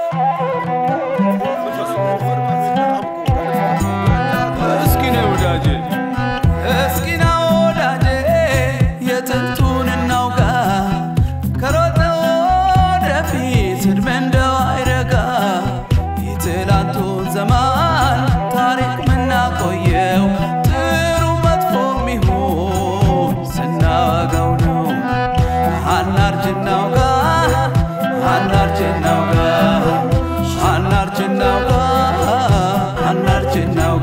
እስኪ ነይ ወዳጄ እስኪ ና ወዳጄ የጥንቱን እናውጋ ከሮጠ ወደፊት ዕድሜ እንደው አይረጋ የትላንቱን ዘመን ታሪክ ምናቆየው ጥሩ መጥፎ ሚሆን ስናወጋው ነው አናርጅ እናውጋ አናርጅ እናውጋ አናርጅ እናውጋ አናርጅ እናውጋ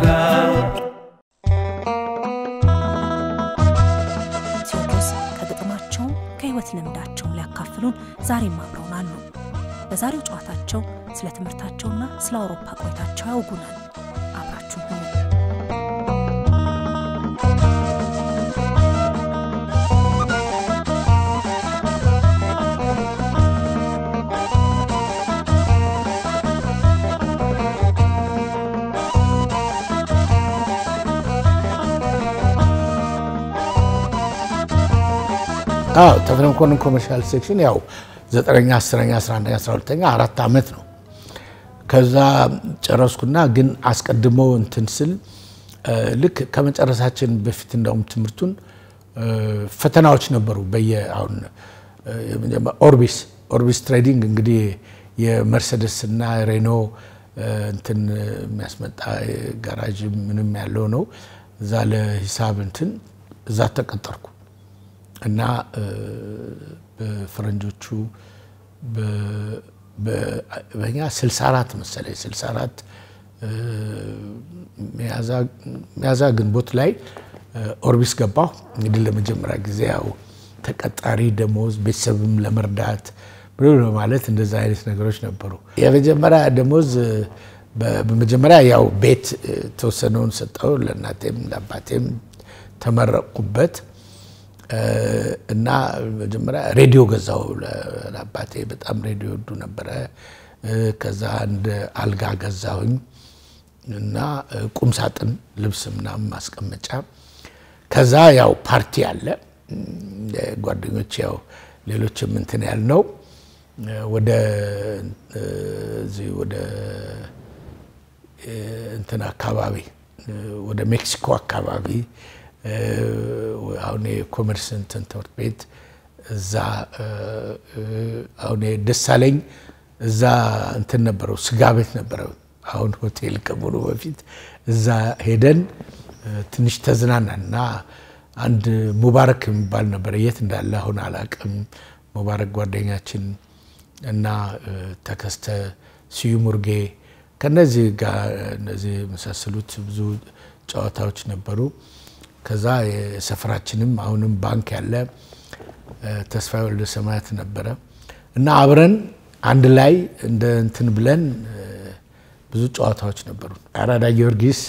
ቴዎድሮስ ከግጥማቸውም ከህይወት ልምዳቸውን ሊያካፍሉን ዛሬም አብረውን አሉ። በዛሬው ጨዋታቸው ስለ ትምህርታቸውና ስለ አውሮፓ ቆይታቸው ያውጉናል። አብራችሁ ሁኑ። አዎ ተፈሪ መኮንን ኮመርሻል ሴክሽን ያው ዘጠነኛ አስረኛ አስራ አንደኛ አስራ ሁለተኛ አራት ዓመት ነው። ከዛ ጨረስኩና ግን አስቀድሞ እንትን ስል እ፣ ልክ ከመጨረሳችን በፊት እንደውም ትምህርቱን እ፣ ፈተናዎች ነበሩ። በየ አሁን እ፣ የመጀመ- ኦርቢስ ኦርቢስ ትሬዲንግ እንግዲህ የመርሴደስ እና ሬኖ እ፣ እንትን የሚያስመጣ ጋራጅ ምንም ያለው ነው። እዛ ለሂሳብ እንትን እዛ ተቀጠርኩ። እና እ፣ በፈረንጆቹ በ- በ- በእኛ 64 መሰለኝ 64 እ፣ ሚያዝያ ግንቦት ላይ እ፣ ኦርቢስ ገባሁ። እንግዲህ ለመጀመሪያ ጊዜ ያው ተቀጣሪ ደሞዝ ቤተሰብም ለመርዳት ብሎ ማለት እንደዛ አይነት ነገሮች ነበሩ። የመጀመሪያ ደሞዝ እ፣ በ- በመጀመሪያ ያው ቤት እ፣ የተወሰነውን ሰጠው ለእናቴም ለአባቴም ተመረቅኩበት። እ፣ እና መጀመሪያ ሬዲዮ ገዛው ለ- ለአባቴ በጣም ሬዲዮ ወዱ ነበረ። እ፣ ከዛ አንድ አልጋ ገዛሁኝ እና እ፣ ቁም ሳጥን ልብስ ምናምን ማስቀመጫ። ከዛ ያው ፓርቲ አለ እም፣ ጓደኞች ያው ሌሎችም እንትን ያልነው እ፣ ወደ እ፣ እዚህ ወደ እንትን አካባቢ እ፣ ወደ ሜክሲኮ አካባቢ እ፣ አሁን የኮመርስ እንትን ትምህርት ቤት እዛ እ፣ እ፣ አሁን ደሳለኝ እዛ እንትን ነበረው ስጋ ቤት ነበረው። አሁን ሆቴል ከመሆኑ በፊት እዛ ሄደን እ፣ ትንሽ ተዝናናን እና አንድ ሙባረክ የሚባል ነበረ። የት እንዳለ አሁን አላቅም። ሙባረክ ጓደኛችን እና እ፣ ተከስተ ስዩም ሙርጌ ከነዚህ ጋር እነዚህ የመሳሰሉት ብዙ ጨዋታዎች ነበሩ። ከዛ የሰፈራችንም አሁንም ባንክ ያለ እ፣ ተስፋዬ ወልደ ሰማያት ነበረ እና አብረን አንድ ላይ እንደ እንትን ብለን እ፣ ብዙ ጨዋታዎች ነበሩ። አራዳ ጊዮርጊስ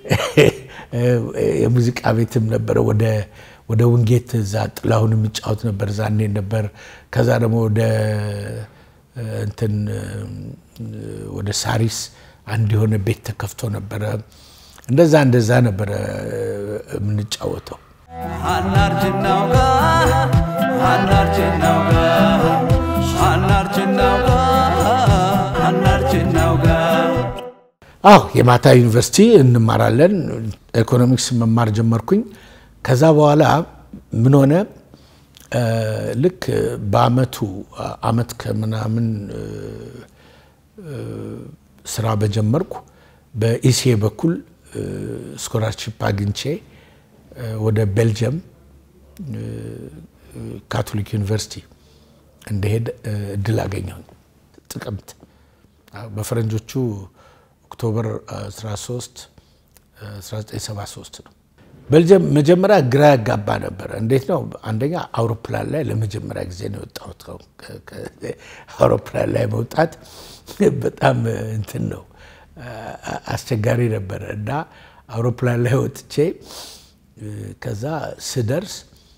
የሙዚቃ ቤትም ነበረ። ወደ ወደ ውንጌት እዛ ጥላሁን የሚጫወት ነበር ዛኔ ነበር። ከዛ ደግሞ ወደ እ፣ እንትን እ፣ ወደ ሳሪስ አንድ የሆነ ቤት ተከፍቶ ነበረ። እንደዛ እንደዛ ነበረ እ፣ የምንጫወተው። አናርጅ እናውጋ አናርጅ እናውጋ አናርጅ እናውጋ አናርጅ እናውጋ አዎ የማታ ዩኒቨርሲቲ እንማራለን። ኢኮኖሚክስ መማር ጀመርኩኝ። ከዛ በኋላ ምን ሆነ እ፣ ልክ በአመቱ አመት ከምናምን እ፣ እ፣ ስራ በጀመርኩ በኢሲኤ በኩል ስኮላርሺፕ አግኝቼ እ፣ ወደ ቤልጅየም እ፣ ካቶሊክ ዩኒቨርሲቲ እንደሄድ እ፣ እድል አገኘሁኝ ጥቅምት አዎ፣ በፈረንጆቹ ኦክቶበር 13 1973 ነው። ቤልጅየም መጀመሪያ ግራ ያጋባ ነበረ። እንዴት ነው? አንደኛ አውሮፕላን ላይ ለመጀመሪያ ጊዜ ነው የወጣሁት። ከ- ከ- አውሮፕላን ላይ መውጣት በጣም እንትን ነው አ- አስቸጋሪ ነበረ እና አውሮፕላን ላይ ወጥቼ እ፣ ከዛ ስደርስ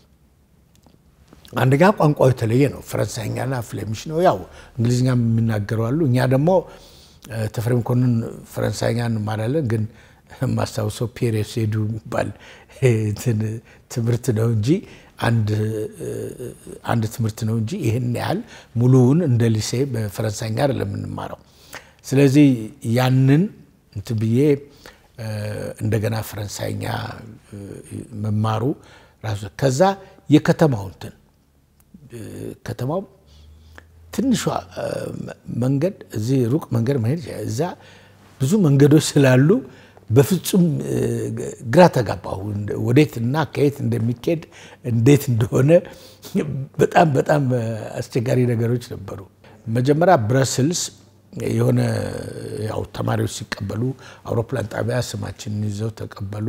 አንደኛ ቋንቋው የተለየ ነው። ፈረንሳይኛና ፍሌሚሽ ነው። ያው እንግሊዝኛ የሚናገሩ አሉ። እኛ ደግሞ እ፣ ተፈሪ መኮንን ፈረንሳይኛ እንማራለን፣ ግን የማስታውሰው ፒሬስ ሄዱ የሚባል እንትን ትምህርት ነው እንጂ አንድ ትምህርት ነው እንጂ ይህን ያህል ሙሉውን እንደ ሊሴ በፈረንሳይኛ አይደለም የምንማረው። ስለዚህ ያንን እንትን ብዬ እንደገና ፈረንሳይኛ መማሩ ራሱ ከዛ የከተማው እንትን ከተማው ትንሿ መንገድ እዚህ ሩቅ መንገድ መሄድ እዛ ብዙ መንገዶች ስላሉ በፍጹም ግራ ተጋባሁ። ወዴት እና ከየት እንደሚኬድ እንዴት እንደሆነ በጣም በጣም አስቸጋሪ ነገሮች ነበሩ። መጀመሪያ ብረስልስ የሆነ ያው ተማሪዎች ሲቀበሉ አውሮፕላን ጣቢያ ስማችንን ይዘው ተቀበሉ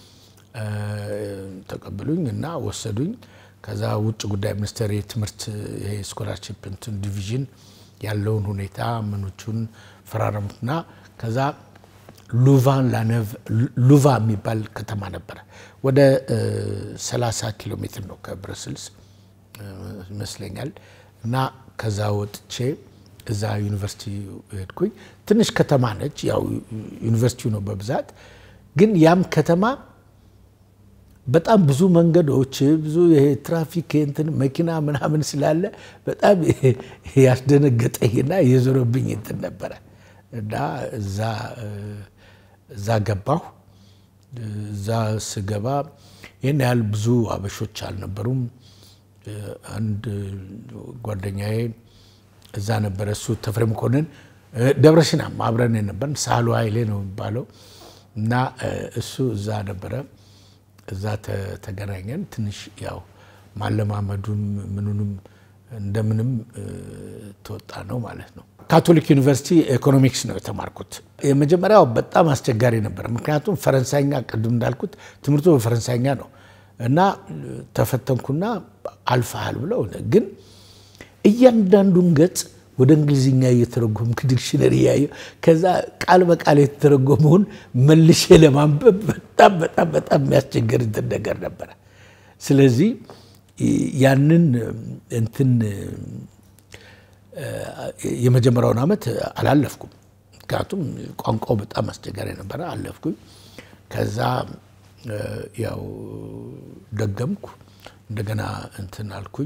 ተቀበሉኝ እና ወሰዱኝ። ከዛ ውጭ ጉዳይ ሚኒስቴር የትምህርት ስኮላርሽፕ እንትን ዲቪዥን ያለውን ሁኔታ ምኖቹን ፈራረሙትና ከዛ ሉቫን ላነቭ ሉቫ የሚባል ከተማ ነበረ። ወደ 30 ኪሎ ሜትር ነው ከብረስልስ ይመስለኛል። እና ከዛ ወጥቼ እዛ ዩኒቨርሲቲ ሄድኩኝ። ትንሽ ከተማ ነች፣ ያው ዩኒቨርሲቲው ነው በብዛት ግን ያም ከተማ በጣም ብዙ መንገዶች ብዙ ይሄ ትራፊክ እንትን መኪና ምናምን ስላለ በጣም ያስደነገጠኝና የዞረብኝ እንትን ነበረ እና እዛ እዛ ገባሁ። እዛ ስገባ ይህን ያህል ብዙ አበሾች አልነበሩም። አንድ ጓደኛዬ እዛ ነበረ። እሱ ተፈሪ መኮንን ደብረሲናም አብረን የነበርን ሳህሉ ኃይሌ ነው የሚባለው እና እሱ እዛ ነበረ። እዛ ተገናኘን። ትንሽ ያው ማለማመዱም ምኑንም እንደምንም ተወጣ ነው ማለት ነው። ካቶሊክ ዩኒቨርሲቲ ኢኮኖሚክስ ነው የተማርኩት። የመጀመሪያው በጣም አስቸጋሪ ነበር። ምክንያቱም ፈረንሳይኛ ቅድም እንዳልኩት ትምህርቱ በፈረንሳይኛ ነው እና ተፈተንኩና አልፈሃል ብለው ግን እያንዳንዱን ገጽ ወደ እንግሊዝኛ እየተረጎምክ ዲክሽነሪ እያየሁ ከዛ ቃል በቃል የተተረጎመውን መልሼ ለማንበብ በጣም በጣም በጣም የሚያስቸግር እንትን ነገር ነበረ። ስለዚህ ያንን እንትን የመጀመሪያውን ዓመት አላለፍኩም። ምክንያቱም ቋንቋው በጣም አስቸጋሪ ነበረ። አለፍኩኝ። ከዛ ያው ደገምኩ። እንደገና እንትን አልኩኝ።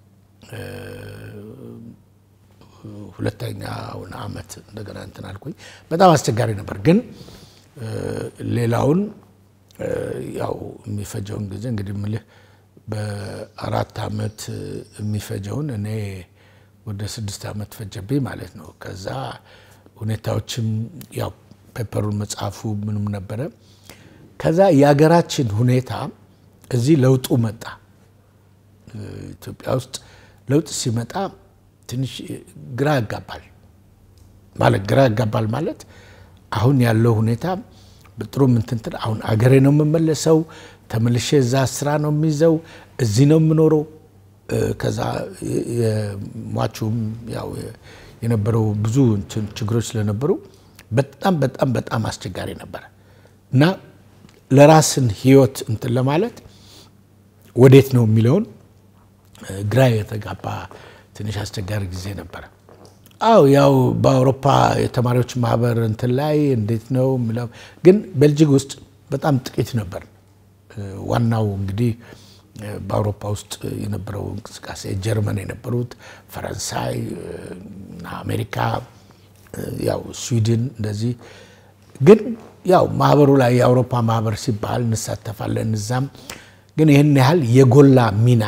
ሁለተኛውን ዓመት እንደገና እንትን አልኩኝ። በጣም አስቸጋሪ ነበር። ግን ሌላውን ያው የሚፈጀውን ጊዜ እንግዲህ ምልህ በአራት ዓመት የሚፈጀውን እኔ ወደ ስድስት ዓመት ፈጀብኝ ማለት ነው። ከዛ ሁኔታዎችም ያው ፔፐሩን መጽሐፉ ምንም ነበረ። ከዛ የሀገራችን ሁኔታ እዚህ ለውጡ መጣ። ኢትዮጵያ ውስጥ ለውጥ ሲመጣ ትንሽ ግራ ያጋባል ማለት ግራ ያጋባል ማለት አሁን ያለው ሁኔታ በጥሩ ምንትንትን አሁን አገሬ ነው የምመለሰው፣ ተመልሼ እዛ ስራ ነው የሚይዘው፣ እዚህ ነው የምኖረው። ከዛ የሟቹም ያው የነበረው ብዙ ችግሮች ስለነበሩ በጣም በጣም በጣም አስቸጋሪ ነበረ እና ለራስን ህይወት እንትን ለማለት ወዴት ነው የሚለውን ግራ የተጋባ ትንሽ አስቸጋሪ ጊዜ ነበረ። አው ያው በአውሮፓ የተማሪዎች ማህበር እንትን ላይ እንዴት ነው የሚለው ግን ቤልጂክ ውስጥ በጣም ጥቂት ነበር። ዋናው እንግዲህ በአውሮፓ ውስጥ የነበረው እንቅስቃሴ ጀርመን የነበሩት ፈረንሳይ፣ አሜሪካ፣ ያው ስዊድን እንደዚህ ግን ያው ማህበሩ ላይ የአውሮፓ ማህበር ሲባል እንሳተፋለን። እዛም ግን ይህን ያህል የጎላ ሚና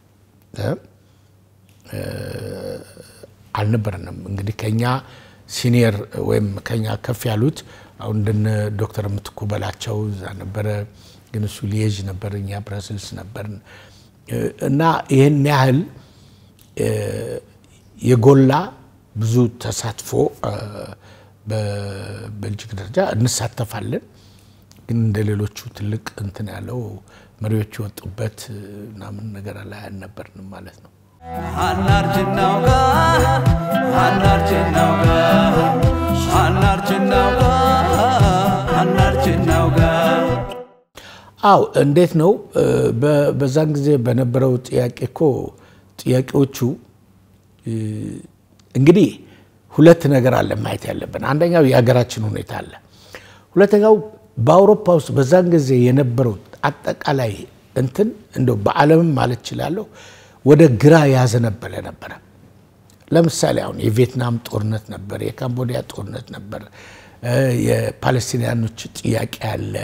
አልነበረንም። እንግዲህ ከኛ ሲኒየር ወይም ከኛ ከፍ ያሉት አሁን እንደነ ዶክተር ምትኩ በላቸው እዛ ነበረ፣ ግን እሱ ሊየዥ ነበር፣ እኛ ብረስልስ ነበር እና ይህን ያህል የጎላ ብዙ ተሳትፎ በቤልጂክ ደረጃ እንሳተፋለን። ግን እንደ ሌሎቹ ትልቅ እንትን ያለው መሪዎች የወጡበት ምናምን ነገር ላይ አልነበርንም ማለት ነው። አናርጅናውጋ አናርጅናውጋ አናርጅናውጋ አናርጅናውጋ አው እንዴት ነው በዛን ጊዜ በነበረው ጥያቄ እኮ ጥያቄዎቹ እንግዲህ ሁለት ነገር አለ ማየት ያለብን። አንደኛው የሀገራችን ሁኔታ አለ። ሁለተኛው በአውሮፓ ውስጥ በዛን ጊዜ የነበረው አጠቃላይ እንትን እንደው በዓለምም ማለት እችላለሁ ወደ ግራ ያዘነበለ ነበረ። ለምሳሌ አሁን የቪየትናም ጦርነት ነበር፣ የካምቦዲያ ጦርነት ነበር፣ የፓለስቲንያኖች ጥያቄ አለ።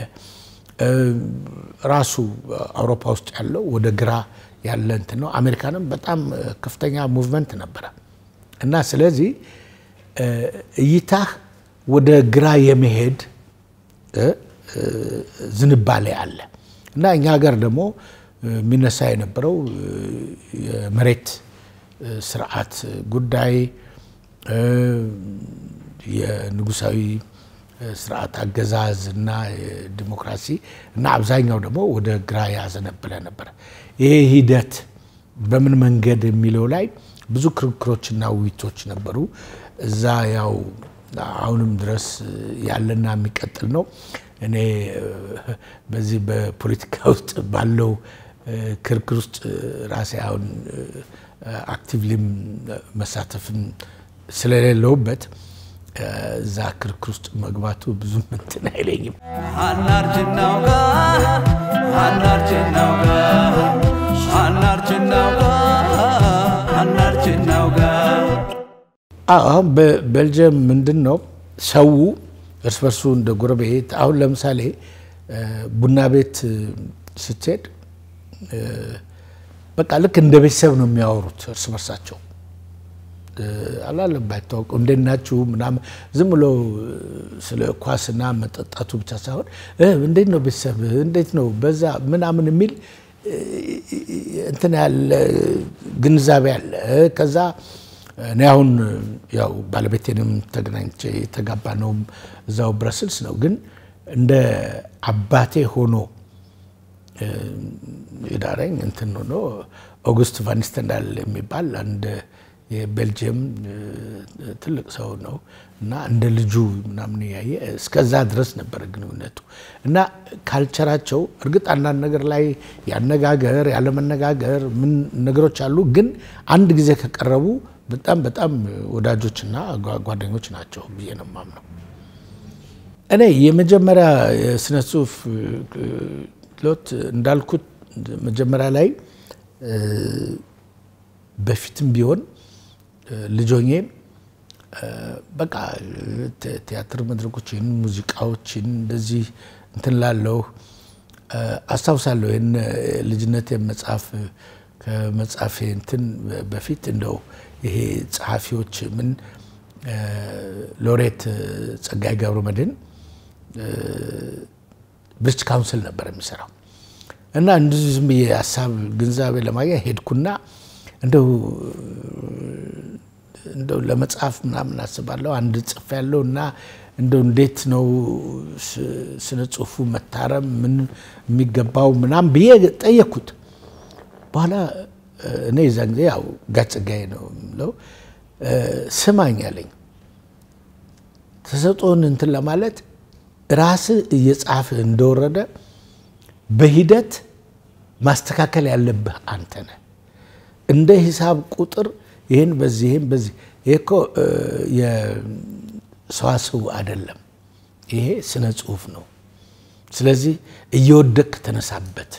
ራሱ አውሮፓ ውስጥ ያለው ወደ ግራ ያለ እንትን ነው። አሜሪካንም በጣም ከፍተኛ ሙቭመንት ነበረ እና ስለዚህ እይታህ ወደ ግራ የመሄድ ዝንባሌ አለ እና እኛ ሀገር ደግሞ የሚነሳ የነበረው የመሬት ስርዓት ጉዳይ የንጉሳዊ ስርዓት አገዛዝ እና ዲሞክራሲ እና አብዛኛው ደግሞ ወደ ግራ ያዘነበለ ነበር። ይሄ ሂደት በምን መንገድ የሚለው ላይ ብዙ ክርክሮችና ውይይቶች ነበሩ። እዛ ያው አሁንም ድረስ ያለና የሚቀጥል ነው። እኔ በዚህ በፖለቲካ ውስጥ ባለው ክርክር ውስጥ ራሴ አሁን አክቲቭሊም መሳተፍን ስለሌለውበት እዛ ክርክር ውስጥ መግባቱ ብዙም እንትን አይለኝም። አናርጅናውጋ አናርጅናውጋ አናርጅናውጋ አናርጅናውጋ አሁን በቤልጅየም ምንድን ነው ሰው እርስ በርሱ እንደ ጎረቤት አሁን ለምሳሌ ቡና ቤት ስትሄድ በቃ ልክ እንደ ቤተሰብ ነው የሚያወሩት እርስ በርሳቸው አላለም ባይታወቁ እንዴት ናችሁ ምናምን ዝም ብሎ ስለ ኳስና መጠጣቱ ብቻ ሳይሆን እንዴት ነው ቤተሰብ እንዴት ነው በዛ ምናምን የሚል እንትን ያለ ግንዛቤ አለ። ከዛ እኔ አሁን ያው ባለቤቴንም ተገናኝቼ የተጋባ ነውም እዛው ብረስልስ ነው። ግን እንደ አባቴ ሆኖ የዳረኝ እንትን ሆኖ ኦጉስት ቫኒስተንዳል የሚባል አንድ የቤልጅየም ትልቅ ሰው ነው እና እንደ ልጁ ምናምን ያየ እስከዛ ድረስ ነበረ ግንኙነቱ እና ካልቸራቸው እርግጥ አንዳንድ ነገር ላይ ያነጋገር ያለመነጋገር ምን ነገሮች አሉ። ግን አንድ ጊዜ ከቀረቡ በጣም በጣም ወዳጆችና ጓደኞች ናቸው ብዬ ነው የማምነው። እኔ የመጀመሪያ የስነ ጽሁፍ ሎት እንዳልኩት መጀመሪያ ላይ በፊትም ቢሆን ልጆኜ በቃ ቲያትር መድረኮችን፣ ሙዚቃዎችን እንደዚህ እንትን ላለሁ አስታውሳለሁ። ይህን ልጅነት መጽሐፍ ከመጽሐፌ እንትን በፊት እንደው ይሄ ጸሐፊዎች ምን ሎሬት ጸጋዬ ገብረመድኅን ብሪቲሽ ካውንስል ነበር የሚሰራው እና እንደዚህ ዝም ብዬ ሀሳብ ግንዛቤ ለማግኘት ሄድኩና እንደው እንደው ለመጽሐፍ ምናምን አስባለሁ አንድ ጽፍ ያለው እና እንደው እንዴት ነው ስነ ጽሁፉ መታረም ምን የሚገባው ምናምን ብዬ ጠየቅኩት። በኋላ እኔ የዛን ጊዜ ያው ጋሽ ጸጋዬ ነው የምለው ስማኝ አለኝ። ተሰጥኦን እንትን ለማለት ራስህ እየጻፍ እንደወረደ በሂደት ማስተካከል ያለብህ አንተ ነህ። እንደ ሂሳብ ቁጥር ይህን በዚህ ይህን በዚህ ይሄ እኮ የሰዋስው አይደለም፣ ይሄ ስነ ጽሁፍ ነው። ስለዚህ እየወደቅክ ተነሳበት።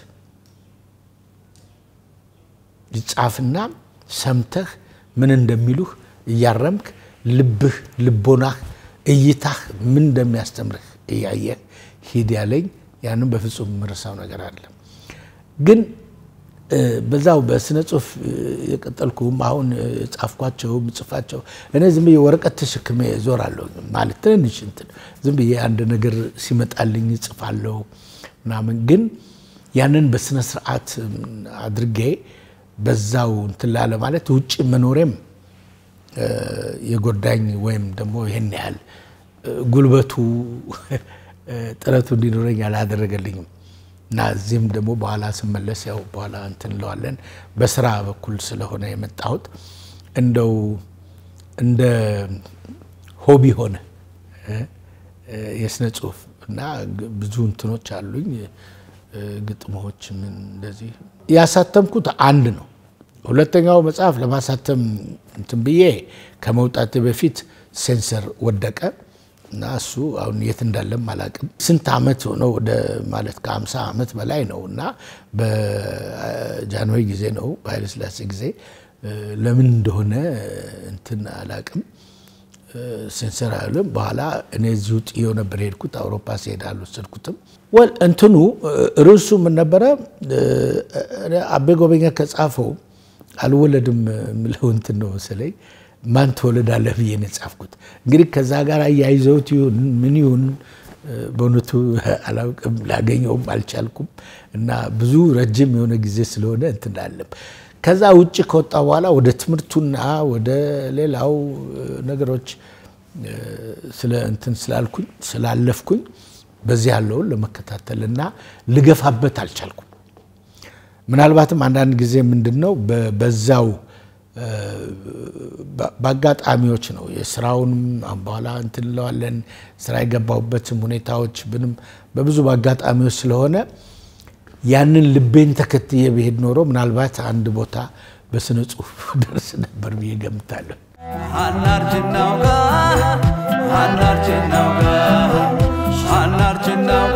ጻፍና ሰምተህ ምን እንደሚሉህ እያረምክ ልብህ፣ ልቦናህ፣ እይታህ ምን እንደሚያስተምርህ እያየህ ሂድ ያለኝ ያንም በፍጹም የምረሳው ነገር አለ። ግን በዛው በስነ ጽሁፍ የቀጠልኩም አሁን ጻፍኳቸው ምጽፋቸው እኔ ዝም ብዬ ወረቀት ተሸክሜ ዞራለሁ። ማለት ትንንሽ እንትን ዝም ብዬ አንድ ነገር ሲመጣልኝ እጽፋለሁ ምናምን። ግን ያንን በስነ ስርዓት አድርጌ በዛው እንትን ላለ ማለት ውጭ መኖሬም የጎዳኝ ወይም ደግሞ ይህን ያህል ጉልበቱ ጥረቱ እንዲኖረኝ አላደረገልኝም። እና እዚህም ደግሞ በኋላ ስመለስ ያው በኋላ እንትን እንለዋለን በስራ በኩል ስለሆነ የመጣሁት እንደው እንደ ሆቢ ሆነ የስነ ጽሁፍ እና ብዙ እንትኖች አሉኝ ግጥሞች ምን እንደዚህ ያሳተምኩት አንድ ነው። ሁለተኛው መጽሐፍ ለማሳተም እንትን ብዬ ከመውጣት በፊት ሴንሰር ወደቀ። እና እሱ አሁን የት እንዳለም አላውቅም። ስንት ዓመት ሆነው ወደ ማለት ከ50 ዓመት በላይ ነው እና በጃንሆይ ጊዜ ነው በኃይለሥላሴ ጊዜ ለምን እንደሆነ እንትን አላውቅም። ሴንሰር አይልም። በኋላ እኔ እዚሁ ጥዬው ነበር የሄድኩት። አውሮፓ ሲሄድ አልወሰድኩትም። ወል እንትኑ ርዕሱ ምን ነበረ? አቤ ጎበኛ ከጻፈው አልወለድም የምለው እንትን ነው መሰለኝ ማን ትወለዳለህ ብዬ ነው የጻፍኩት። እንግዲህ ከዛ ጋር አያይዘውት ይሁን ምን ይሁን በእውነቱ አላውቅም፣ ላገኘውም አልቻልኩም እና ብዙ ረጅም የሆነ ጊዜ ስለሆነ እንትን አለም። ከዛ ውጭ ከወጣ በኋላ ወደ ትምህርቱና ወደ ሌላው ነገሮች ስለ እንትን ስላልኩኝ ስላለፍኩኝ በዚህ ያለውን ለመከታተል እና ልገፋበት አልቻልኩም። ምናልባትም አንዳንድ ጊዜ ምንድን ነው በዛው በአጋጣሚዎች ነው የስራውንም በኋላ እንትን እንለዋለን ስራ የገባሁበትም ሁኔታዎች ምንም በብዙ በአጋጣሚዎች ስለሆነ ያንን ልቤን ተከትዬ ብሄድ ኖሮ ምናልባት አንድ ቦታ በስነ ጽሁፍ ደርስ ነበር ብዬ ገምታለሁ። አናርጅናውጋ አናርጅናውጋ አናርጅናውጋ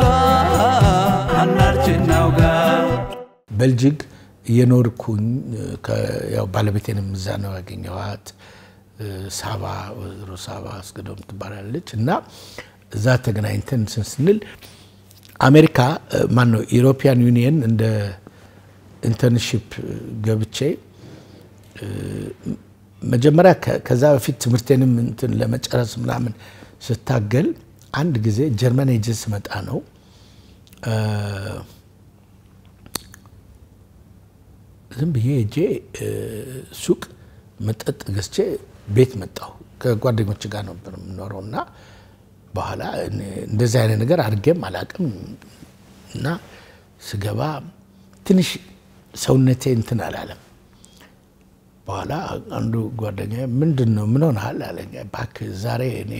አናርጅናውጋ በልጅግ እየኖርኩኝ ያው ባለቤቴንም እዛ ነው ያገኘኋት። ሳባ ወይዘሮ ሳባ አስገዶም ትባላለች እና እዛ ተገናኝተን እንትን ስንል አሜሪካ ማን ነው ኢሮፒያን ዩኒየን እንደ ኢንተርንሽፕ ገብቼ መጀመሪያ ከዛ በፊት ትምህርቴንም እንትን ለመጨረስ ምናምን ስታገል አንድ ጊዜ ጀርመን ሄጄ ስመጣ ነው ዝም ብዬ ሄጄ ሱቅ መጠጥ ገዝቼ ቤት መጣሁ። ከጓደኞች ጋር ነበር የምኖረው እና በኋላ እንደዚህ አይነት ነገር አድርጌም አላቅም እና ስገባ ትንሽ ሰውነቴ እንትን አላለም። በኋላ አንዱ ጓደኛ ምንድን ነው ምን ሆነሃል አለኝ። እባክህ ዛሬ እኔ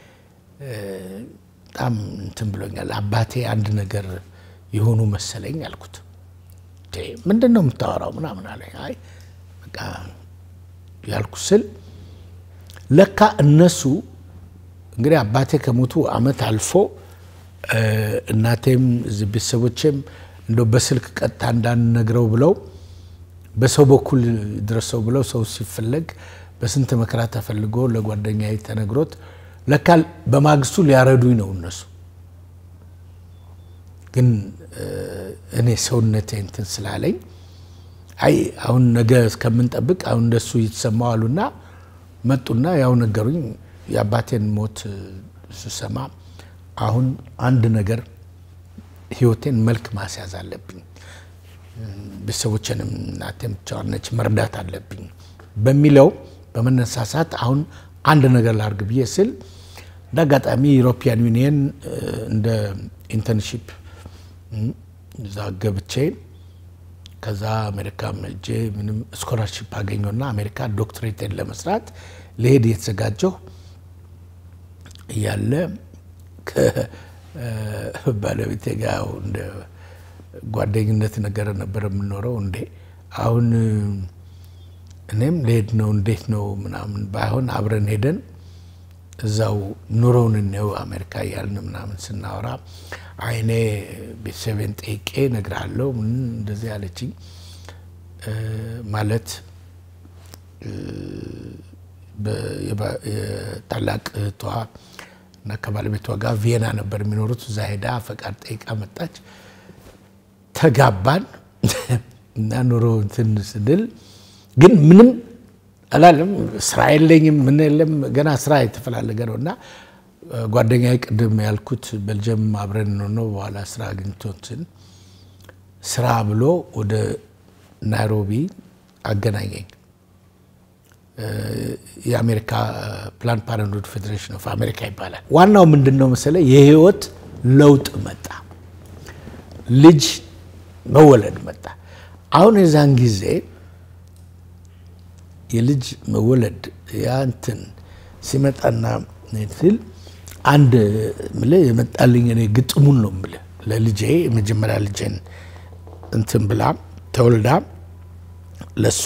በጣም እንትን ብሎኛል፣ አባቴ አንድ ነገር የሆኑ መሰለኝ አልኩት። ምንድን ነው የምታወራው ምናምን አለኝ። አይ በቃ ያልኩ ስል ለካ እነሱ እንግዲህ አባቴ ከሞቱ አመት አልፎ እናቴም እዚህ ቤተሰቦቼም እንደው በስልክ ቀጥታ እንዳንነግረው ብለው በሰው በኩል ድረሰው ብለው ሰው ሲፈለግ በስንት መከራ ተፈልጎ ለጓደኛዬ ተነግሮት ለካ በማግስቱ ሊያረዱኝ ነው እነሱ ግን እኔ ሰውነቴ እንትን ስላለኝ አይ አሁን ነገ እስከምንጠብቅ አሁን እንደሱ ይተሰማው አሉና መጡና ያው ነገሩኝ። የአባቴን ሞት ስሰማ አሁን አንድ ነገር ህይወቴን መልክ ማስያዝ አለብኝ፣ ቤተሰቦችንም እናቴም ብቻዋን ነች መርዳት አለብኝ በሚለው በመነሳሳት አሁን አንድ ነገር ላርግ ብዬ ስል እንደ አጋጣሚ ዩሮፒያን ዩኒየን እንደ ኢንተርንሺፕ እዛ ገብቼ ከዛ አሜሪካ ሄጄ ምንም ስኮላርሽፕ አገኘና አሜሪካ ዶክትሬቴን ለመስራት ለሄድ እየተዘጋጀሁ እያለ ከባለቤቴ ጋር እንደ ጓደኝነት ነገር ነበር የምኖረው። እንዴ አሁን እኔም ልሄድ ነው እንዴት ነው ምናምን ባይሆን አብረን ሄደን እዛው ኑሮውን እንየው አሜሪካ እያልን ምናምን ስናወራ አይኔ ቤተሰቤን ጠይቄ እነግርሃለሁ ምን እንደዚህ አለችኝ። ማለት የታላቅ እህቷ እና ከባለቤቷ ጋር ቪየና ነበር የሚኖሩት። እዛ ሄዳ ፈቃድ ጠይቃ መጣች። ተጋባን እና ኑሮ እንትን ስንል ግን ምንም አላለም። ስራ የለኝም ምን የለም ገና ስራ የተፈላለገ ነው እና ጓደኛዬ ቅድም ያልኩት ቤልጅየም አብረን ነው። በኋላ ስራ አግኝቶትን ስራ ብሎ ወደ ናይሮቢ አገናኘኝ። የአሜሪካ ፕላን ፓረንትሁድ ፌዴሬሽን ኦፍ አሜሪካ ይባላል። ዋናው ምንድን ነው መሰለ የህይወት ለውጥ መጣ፣ ልጅ መወለድ መጣ። አሁን የዛን ጊዜ የልጅ መወለድ ያንትን ሲመጣና ስል አንድ ምልህ የመጣልኝ እኔ ግጥሙን ነው ምልህ ለልጄ የመጀመሪያ ልጄን እንትን ብላ ተወልዳ ለእሷ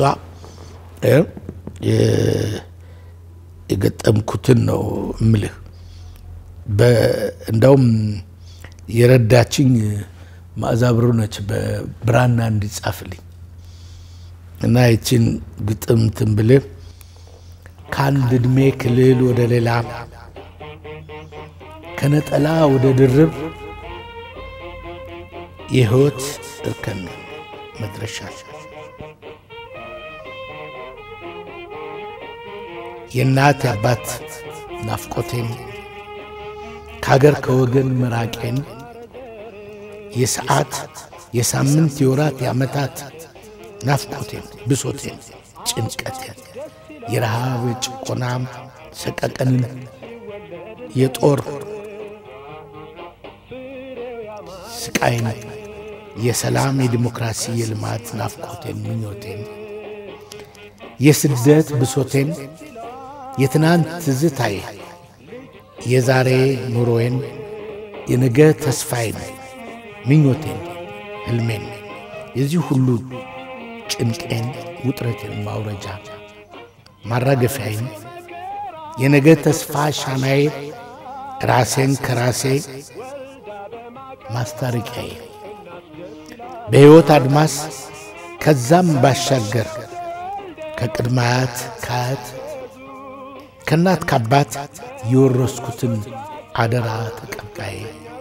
የገጠምኩትን ነው ምልህ እንደውም የረዳችኝ ማዕዛ ብሩ ነች በብራና እንዲጻፍልኝ እና ይችን ግጥም እንትን ብልህ ከአንድ ዕድሜ ክልል ወደ ሌላ ከነጠላ ወደ ድርብ የህይወት እርከን መድረሻ የእናት የአባት ናፍቆቴን ከሀገር ከወገን መራቄን የሰዓት የሳምንት የወራት የዓመታት ናፍቆቴን ብሶቴን ጭንቀቴን የረሃብ የጭቆና ሰቀቀንን የጦር ስቃይን የሰላም የዲሞክራሲ የልማት ናፍቆቴን ምኞቴን የስደት ብሶቴን የትናንት ትዝታዬ የዛሬ ኑሮዬን የነገ ተስፋዬን ምኞቴን ህልሜን የዚህ ሁሉ ጭንቄን ውጥረቴን ማውረጃ ማራገፊያዬን የነገ ተስፋ ሻናዬ ራሴን ከራሴ ማስታረቂያዬ በሕይወት አድማስ ከዛም ባሻገር ከቅድመ አያት ከአያት ከእናት ከአባት የወረስኩትን አደራ ተቀባይ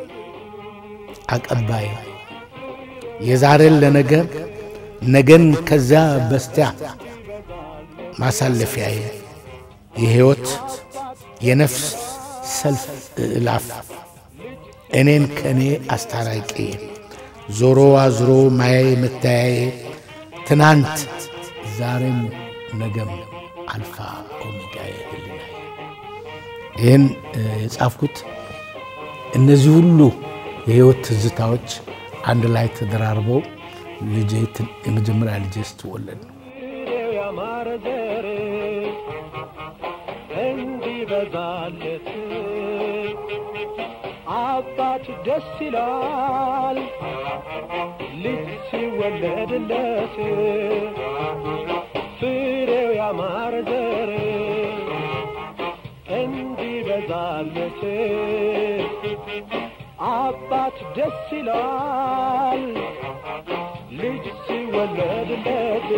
አቀባይ የዛሬን ለነገ ነገን ከዚያ በስቲያ ማሳለፊያዬ የሕይወት የነፍስ ሰልፍ እላፍ እኔን ከእኔ አስታራቂ ዞሮ አዝሮ ማያዬ መታያዬ ትናንት ዛሬም ነገም አልፋ ኦሜጋዬ ህሊናዬ ይህን የጻፍኩት እነዚህ ሁሉ የህይወት ትዝታዎች አንድ ላይ ተደራርበው ልጄ የመጀመሪያ ልጄ ስትወለድ ነው። ያማረ ዘር እንዲበዛለት አባት ደስ ይላል ልጅ ሲወለድለት ፍሬው ያማረ ዘር እንዲበዛለት አባት ደስ ይላል ልጅ ሲወለድለት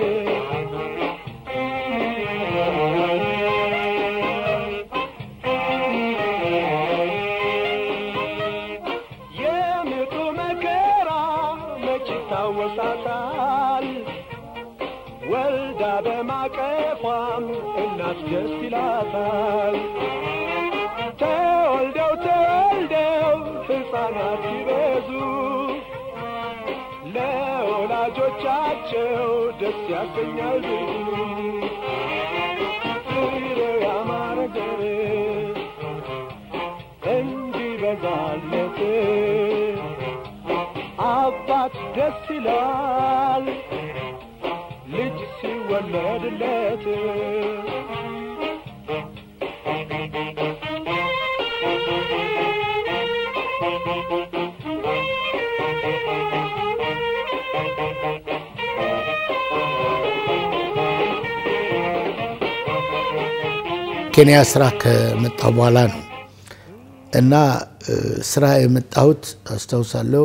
የምጡ መከራ መች ይታወሳታል ወልዳ በማቀፏም እናት ደስ ይላታል ተወልደው ተወልደው ሕፃናት ሲበዙ ለወላጆቻቸው ደስ ያሰኛል ብዙ ፍሬው ያማረ ዘር እንዲበዛለት አባት ደስ ይላል ልጅ ሲወለድለት ኬንያ ስራ ከመጣሁ በኋላ ነው እና ስራ የመጣሁት አስታውሳለሁ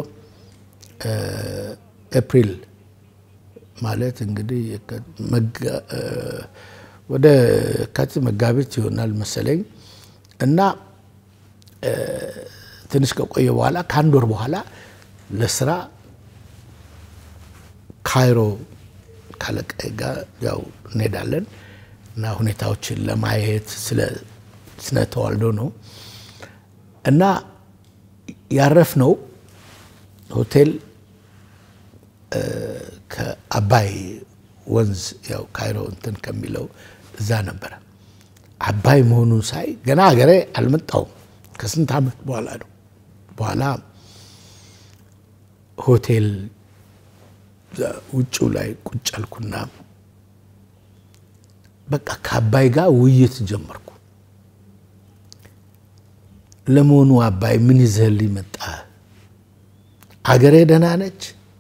ኤፕሪል ማለት እንግዲህ ወደ የካቲት መጋቢት ይሆናል መሰለኝ እና ትንሽ ከቆየ በኋላ ከአንድ ወር በኋላ ለስራ ካይሮ ካለቃዬ ጋር ያው እንሄዳለን እና ሁኔታዎችን ለማየት ስለ ስነ ተዋልዶ ነው እና ያረፍነው ሆቴል ከአባይ ወንዝ ያው ካይሮ እንትን ከሚለው እዛ ነበረ። አባይ መሆኑን ሳይ ገና ሀገሬ አልመጣውም። ከስንት ዓመት በኋላ ነው። በኋላ ሆቴል ውጭው ላይ ቁጭ አልኩና በቃ ከአባይ ጋር ውይይት ጀመርኩ። ለመሆኑ አባይ ምን ይዘህልኝ መጣ? አገሬ ደህና ነች?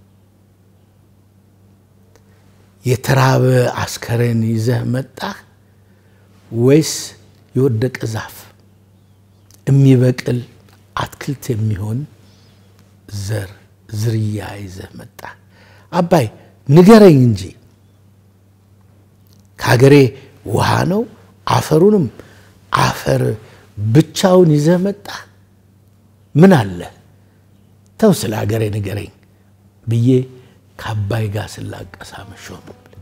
የተራበ አስከሬን ይዘህ መጣህ ወይስ የወደቀ ዛፍ? የሚበቅል አትክልት የሚሆን ዘር ዝርያ ይዘህ መጣ። አባይ ንገረኝ እንጂ ከሀገሬ ውሃ ነው አፈሩንም አፈር ብቻውን ይዘህ መጣ። ምን አለ ተው ስለ ሀገሬ ንገረኝ ብዬ ከአባይ ጋር ስላቀሳ መሾም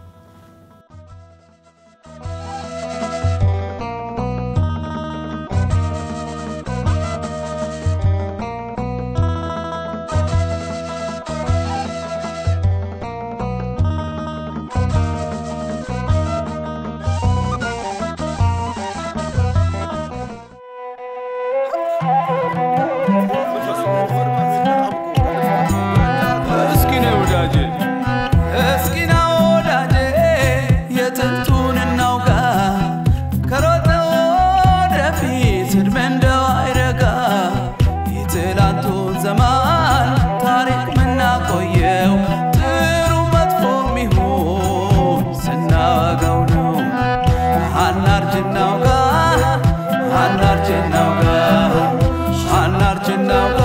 እስኪ ነው ወዳጄ እስኪ ነው ወዳጄ የጥንቱን እናውጋ ከሮጠ ወደፊት ዕድሜ እንደው አይረጋ የትላንቱን ዘመን ታሪክ ምናቆየው ጥሩ መጥፎ ሚሆን ስናወጋው ነው አናርጅናውጋ አናርጅናውጋ አናርጅናውጋ